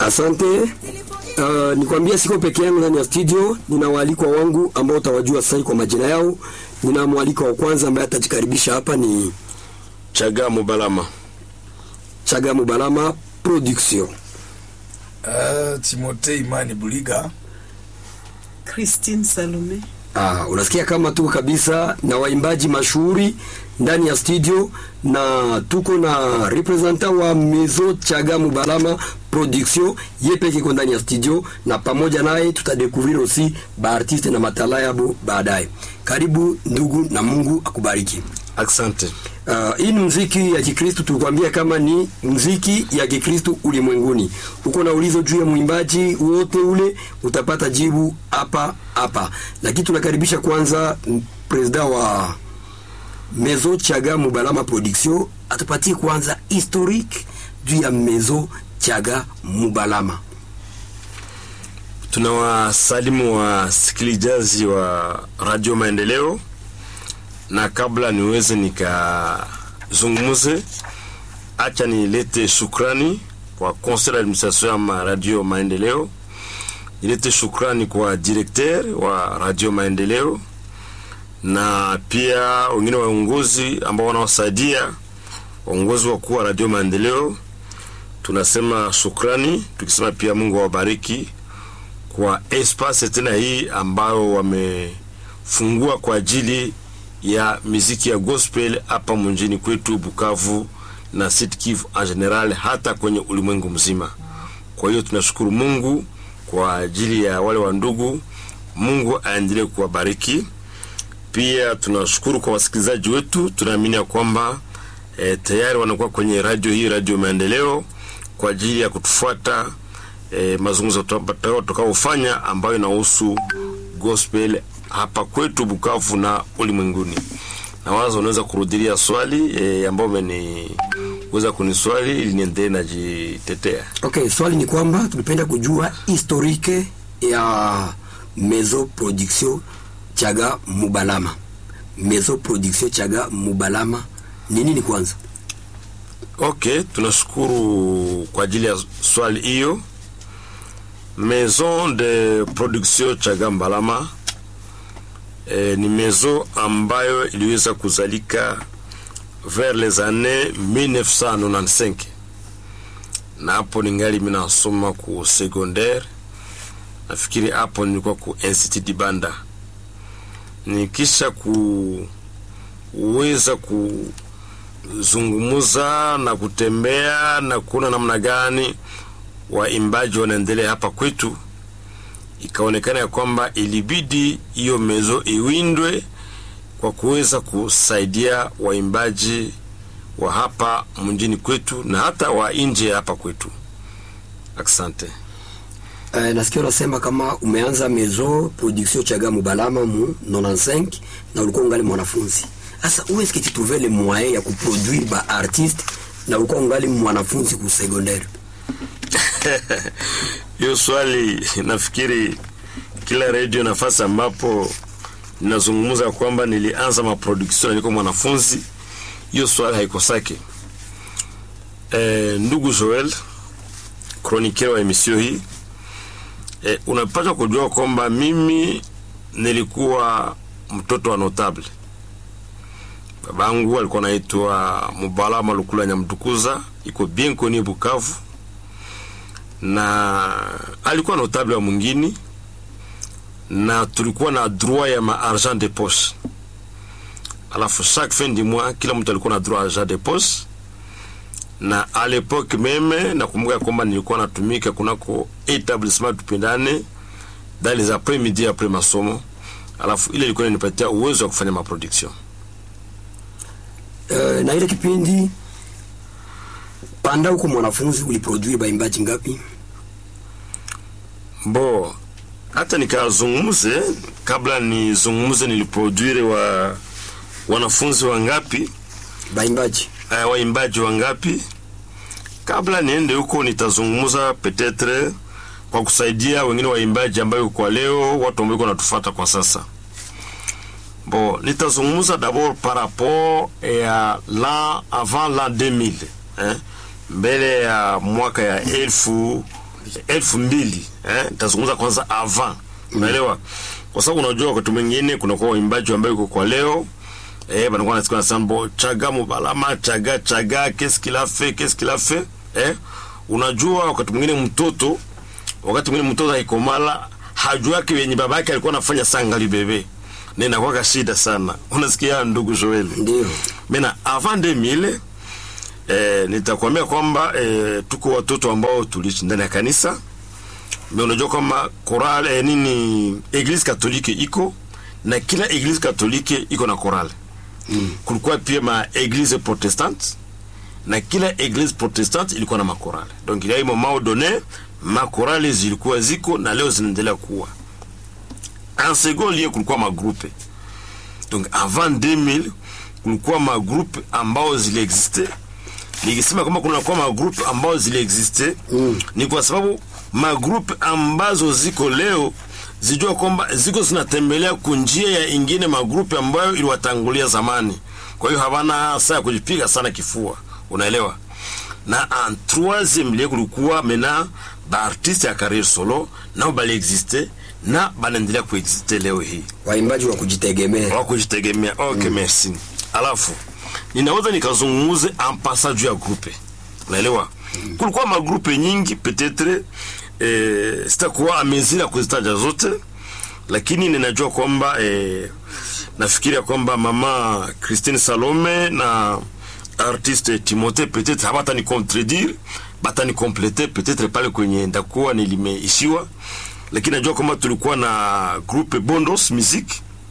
Asante. Uh, nikwambia siko peke yangu ndani ya studio, nina waalikwa wangu ambao utawajua sasa kwa majina yao. Nina mwalikwa wa kwanza ambaye atajikaribisha hapa ni Chaga Mubalama. Chaga Mubalama Production. Uh, Timote Imani Buliga. Christine Salome. Ah, unasikia kama tuko kabisa na waimbaji mashuhuri ndani ya studio na tuko na representant wa Mezo Chaga Mubalama Production ye peke iko ndani ya studio, na pamoja naye tutadekuvrir aussi baartiste na matala yabo baadaye. Karibu ndugu, na Mungu akubariki. Asante. Uh, hii ni mziki ya Kikristo, tulikwambia kama ni mziki ya Kikristo ulimwenguni. Uko na ulizo juu ya mwimbaji wote ule, utapata jibu hapa hapa, lakini tunakaribisha kwanza presida wa Mezo Chaga Mubalama Production atupatie kwanza historique juu ya Mezo Chaga Mubalama. Tunawasalimu wasikilizaji wa Radio Maendeleo, na kabla niweze nikazungumuze, acha nilete shukrani kwa conseil d'administration ya Radio Maendeleo, nilete shukrani kwa directeur wa Radio Maendeleo na pia wengine waongozi ambao wanaosaidia waongozi wakuu wa Radio Maendeleo. Tunasema shukrani, tukisema pia Mungu awabariki kwa espace tena hii ambayo wamefungua kwa ajili ya miziki ya gospel hapa mjini kwetu Bukavu na Sud Kivu en general, hata kwenye ulimwengu mzima. Kwa hiyo tunashukuru Mungu kwa ajili ya wale wa ndugu. Mungu aendelee kuwabariki. Pia tunashukuru kwa wasikilizaji wetu, tunaamini ya kwamba e, tayari wanakuwa kwenye radio hii, Radio Maendeleo, kwa ajili ya kutufuata e, mazungumzo tutakaofanya ambayo inahusu gospel hapa kwetu Bukavu na ulimwenguni. Na wazo unaweza kurudilia swali e, ambayo umeniweza kuniswali ili niendelee najitetea. Okay, swali ni kwamba tulipenda kujua historique ya Mezo Production Chaga Mubalama. Mezo Production Chaga Mubalama ni nini kwanza? Okay, tunashukuru kwa ajili ya swali hiyo. Maison de Production Chaga Mbalama e, ni maison ambayo iliweza kuzalika vers les années 1995 na hapo ningali mimi nasoma ku secondaire, nafikiri hapo nilikuwa ku Institut Dibanda nikisha kuweza kuzungumuza na kutembea na kuona namna gani waimbaji wanaendelea hapa kwetu, ikaonekana ya kwamba ilibidi hiyo mezo iwindwe kwa kuweza kusaidia waimbaji wa hapa mjini kwetu na hata wa nje hapa kwetu. Asante. Uh, nasikia unasema kama umeanza Mezo Production Chaga Mubalama mu 95 na ulikuwa ungali mwanafunzi. Sasa où est-ce que tu trouvais les moyens ya kuproduire ba artiste na ulikuwa ungali mwanafunzi ku secondaire? Hiyo swali nafikiri kila radio nafasi ambapo ninazungumza kwamba nilianza maproduction nilikuwa mwanafunzi, hiyo swali haikosake. E, ndugu Joel chroniqueur wa emission hii e, unapaswa kujua kwamba mimi nilikuwa mtoto wa notable. Babangu alikuwa anaitwa Mubalama Lukula Nyamtukuza, iko bien connu Bukavu, na alikuwa notable wa mwingine, na tulikuwa na droit ya ma argent de poche. Alafu chaque fin du mois kila mtu alikuwa na droit argent de poche na a l'époque meme nakumbuka kwamba nilikuwa natumika kunako etablissement tupendane dans les après midi après masomo, alafu ile ilikuwa inanipatia uwezo wa kufanya maproduction. Uh, na ile kipindi panda huko mwanafunzi uliproduire baimbaji ngapi? Bo, hata nikazungumze kabla nizungumze, niliproduire wa wanafunzi wangapi, Baimbaji uh, waimbaji wangapi. Kabla niende huko, nitazungumza petetre kwa kusaidia wengine waimbaji ambayo kwa leo watu ambao wanatufuata kwa sasa. Bon, nitazungumza d'abord par rapport ya l'an avant l'an 2000 eh, mbele ya mwaka ya elfu elfu mbili eh, nitazungumza kwanza avant unaelewa kwa sababu unajua wakati mwingine kunakuwa waimbaji ambayo iko kwa leo eh, banakuwa nasikia nasema bo chaga mubalama chaga chaga qu'est-ce qu'il a fait qu'est-ce qu'il a fait eh, unajua wakati mwingine mtoto wakati mwingine mtoto aikomala hajuaki wenye baba yake alikuwa anafanya sangali bebe na inakuwa shida sana unasikia ndugu Joel Ndio. Mena avant 2000 eh, nitakwambia kwamba eh, tuko watoto ambao tuliishi ndani ya kanisa. Me unajua kwamba korale eh, nini eglise katolike iko na kila eglise katolike iko na korale mm. Kulikuwa pia ma eglise protestante na kila eglise protestante ilikuwa na makorale. Donc il y a eu moment donné makorale zilikuwa ziko na leo zinaendelea kuwa. En second lieu kulikuwa magrupe donc avant 2000 kulikuwa magroupe ambao ziliexiste nikisema kwamba kunakuwa magroupe ambao ziliexiste mm. ni kwa sababu magroupe ambazo ziko leo zijua kwamba ziko zinatembelea kunjia ya ingine magrupe ambayo iliwatangulia zamani kwa hiyo havana saa ya kujipiga sana kifua unaelewa na en troisième lieu kulikuwa mena baartiste ya carrière solo nao baliexiste na banaendelea kuexiste leo hii Waimbaji wa kujitegemea. wa kujitegemea okay, merci alafu ninaweza nikazungumuze ampasa juu ya grupe unaelewa kulikuwa magrupe nyingi petetre eh, sitakuwa amezira ya kuzitaja zote lakini ninajua kwamba eh, nafikiria kwamba mama Christine Salome na artiste Timothée peut-être habatani contredire batani complete peut-être pale kwenye ndakuwa nilimeishiwa lakini najua kwamba tulikuwa na groupe Bondos Music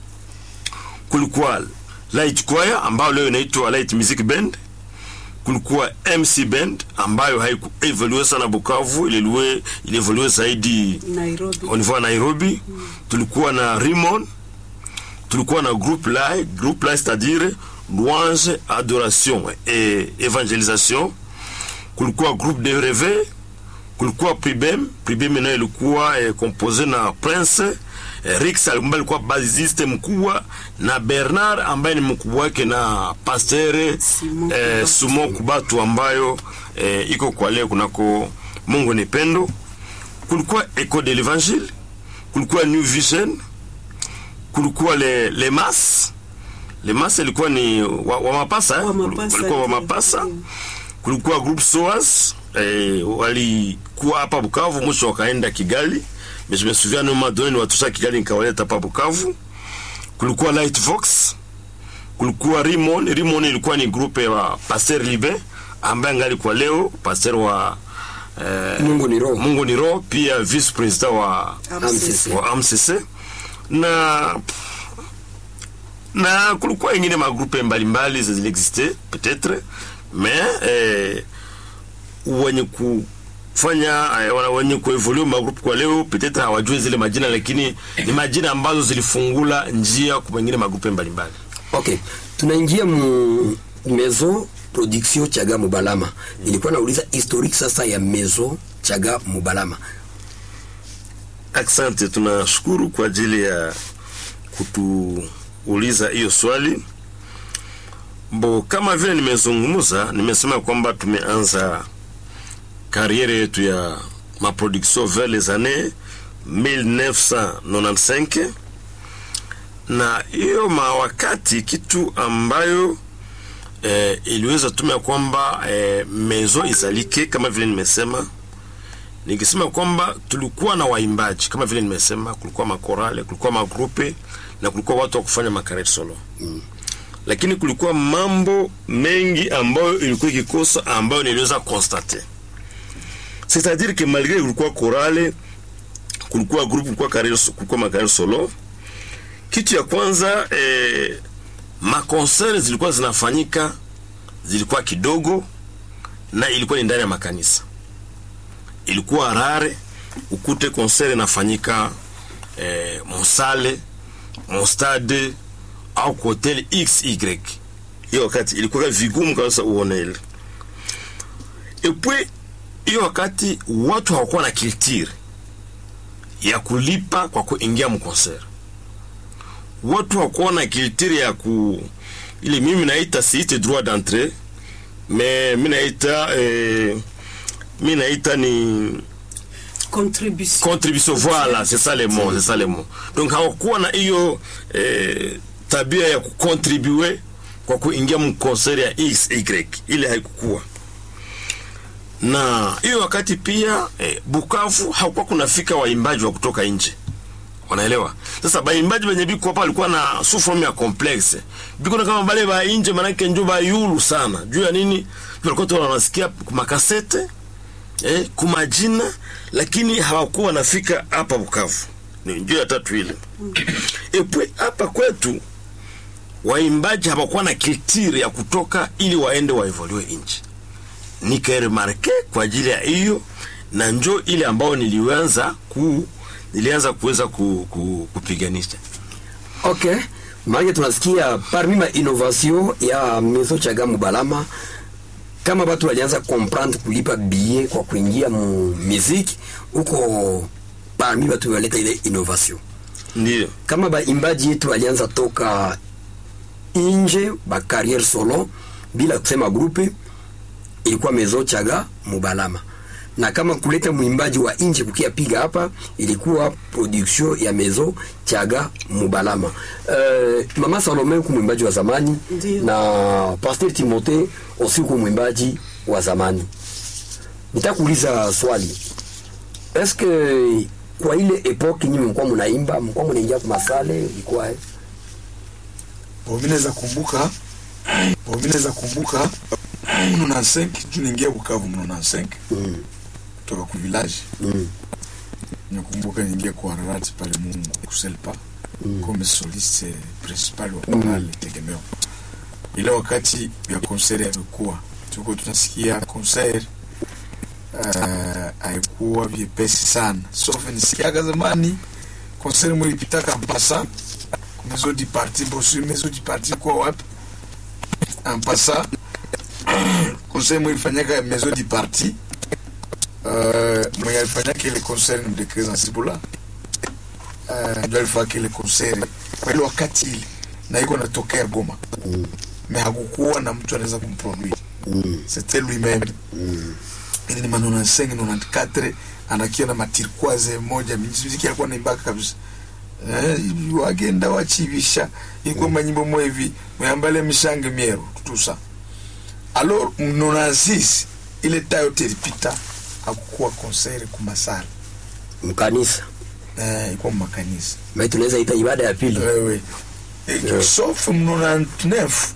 kulikuwa Light Choir ambayo leo inaitwa Light Music Band, kulikuwa MC Band ambayo haikuevolue sana Bukavu, ililue ilievolue zaidi Nairobi. au niveau ya Nairobi. Tulikuwa na Rimon, tulikuwa na groupe Lai, groupe Lai c'est-à-dire louange, adoration et évangélisation. Kulikuwa groupe de Reve, kulikuwa Pribem, Pribem nayo ilikuwa eh, compose na Prince eh, Rix ambaye alikuwa basiste mkubwa na Bernard ambaye ni mkubwa wake na Pasteur Simon eh, Kubatu. Sumo Kubatu ambayo eh, iko kwa leo kunako Mungu ni pendo. Kulikuwa Echo de l'Evangile, kulikuwa New Vision, kulikuwa le, le Mas le Mas ilikuwa ni wa, wa mapasa eh? Wa mapasa, walikuwa wa ndio, mapasa ndio. kulikuwa group SOAS eh, walikuwa hapa Bukavu, mwisho wakaenda Kigali. Mais je me souviens no madoni ni watusha Kigali nikawaleta hapa Bukavu. Kulikuwa Light Vox, kulikuwa Rimon. Rimon ilikuwa ni group ya Pasteur Libe ambaye angali kwa leo pasteur wa eh, Mungu ni roho. Mungu ni roho, pia vice president wa AMCC. wa AMCC na na kulikuwa ingine magrupe mbalimbali ziliexiste peut-être mais eh, wenye kufanya eh, wana- wenye kuevolue magrupu kwa leo peut-être hawajui zile majina, lakini ni majina ambazo zilifungula njia kwa wengine magrupe mbalimbali. Okay, tunaingia mu Maison Production Chaga Mubalama. Nilikuwa nauliza historique sasa ya Maison Chaga Mubalama. Asante, tunashukuru kwa ajili ya kutuuliza hiyo swali. Bo, kama vile nimezungumza, nimesema kwamba tumeanza kariere yetu ya maproduction vers les années 1995 na hiyo mawakati kitu ambayo eh, iliweza tumia kwamba eh, mezo izalike kama vile nimesema nikisema kwamba tulikuwa na waimbaji kama vile nimesema, kulikuwa makorale, kulikuwa magrupe na kulikuwa watu wa kufanya makaret solo mm. Lakini kulikuwa mambo mengi ambayo ilikuwa ikikosa ambayo niliweza constate, c'est-à-dire que malgré kulikuwa korale, kulikuwa groupe, kulikuwa carrière, kulikuwa makaret solo. Kitu ya kwanza eh, makonsere zilikuwa zinafanyika zilikuwa kidogo na ilikuwa ni ndani ya makanisa ilikuwa rare ukute konsere inafanyika eh, mosale mostade au kwa hotel xy hiyo wakati ilikuwa vigumu kabisa uone ile epwe hiyo wakati watu hawakuwa na kiltire ya kulipa kwa kuingia mkonsere watu hawakuwa na kiltire ya ku ile mimi naita siite droit d'entrée mais mi naita eh, mi naita ni contribution contribution voilà c'est ça le mot c'est ça le mot donc hawakuwa na hiyo eh, tabia ya kucontribue kwa kuingia mkonseri ya xy ile haikukuwa na hiyo wakati pia eh, bukavu hakukuwa kunafika waimbaji wa kutoka nje wanaelewa sasa baimbaji benye biko hapa walikuwa na sufrom ya complexe biko na kama bale ba nje manake njo bayulu sana juu ya nini Juu walikuwa tu wanasikia makasete eh, kumajina lakini hawakuwa wanafika hapa Bukavu. Ni njoo ya tatu ile. Epwe hapa kwetu waimbaji hawakuwa na kiltiri ya kutoka ili waende waevolue nchi. Nikaremarke kwa ajili ya hiyo na njo ile ambao nilianza ku nilianza kuweza ku, ku, kupiganisha. Okay. Maana tunasikia parmi ma innovation ya Maison Chaga Mubalama kama watu walianza comprendre kulipa billet kwa kuingia mu muziki huko parmi watu waleta ile innovation. Ndio. Kama baimbaji yetu walianza toka nje ba carrière solo bila kusema grupe ilikuwa Maison Chaga Mubalama na kama kuleta mwimbaji wa nje kukia piga hapa ilikuwa production ya Maison Chaga Mubalama. Uh, Mama Salome ku mwimbaji wa zamani Ndiyo. na Pasteur Timothée aussi ku mwimbaji wa zamani. Nitakuuliza swali. Est-ce que kwa ile epoque nyinyi mlikuwa mnaimba, mlikuwa mnaingia kwa masale, ilikuwa eh? Bomineza kumbuka Bomineza kumbuka mno na 5 juu niingia Bukavu mno na 5 Mm. kutoka ku village Mm. nakumbuka niingia kwa Harati pale Mungu kuselpa Mm. comme soliste principal wa pale tegemeo. Ile wakati ya concert yalikuwa tuko tunasikia concert uh, haikuwa vyepesi sana sauf nisikiaga zamani concert mwilipitaka mpasa maison du parti bosu maison du parti kwa wapi ampasa concert mwilifanyaka maison du parti uh, mwenye alifanyaka ile concert ni mdekeza Nsibula uh, ndio alifanya ile concert kwa ile wakati ile na iko natokea Goma Mm. mais hakukuwa na mtu anaweza kumproduire Mm. c'était lui-même Mm. ili ni ma 95 94 anakia na matirkwaze moja muziki alikuwa naimbaka kabisa eh, wagenda wachibisha ilikuwa manyimbo mwe hivi mwambale mishange miero tutusa alors mnonazis ile tayo telipita akukuwa concert kumasala Mkanisa. eh, ilikuwa makanisa Mais tunaweza ita ibada ya pili. wewe Yeah. sauf mnonanef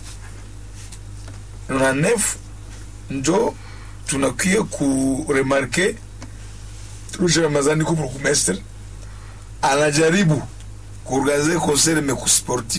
mnonanef njo tunakuya kuremarke Rusha Ramazani ku burgomestre anajaribu kuorganize concert mais ku sportif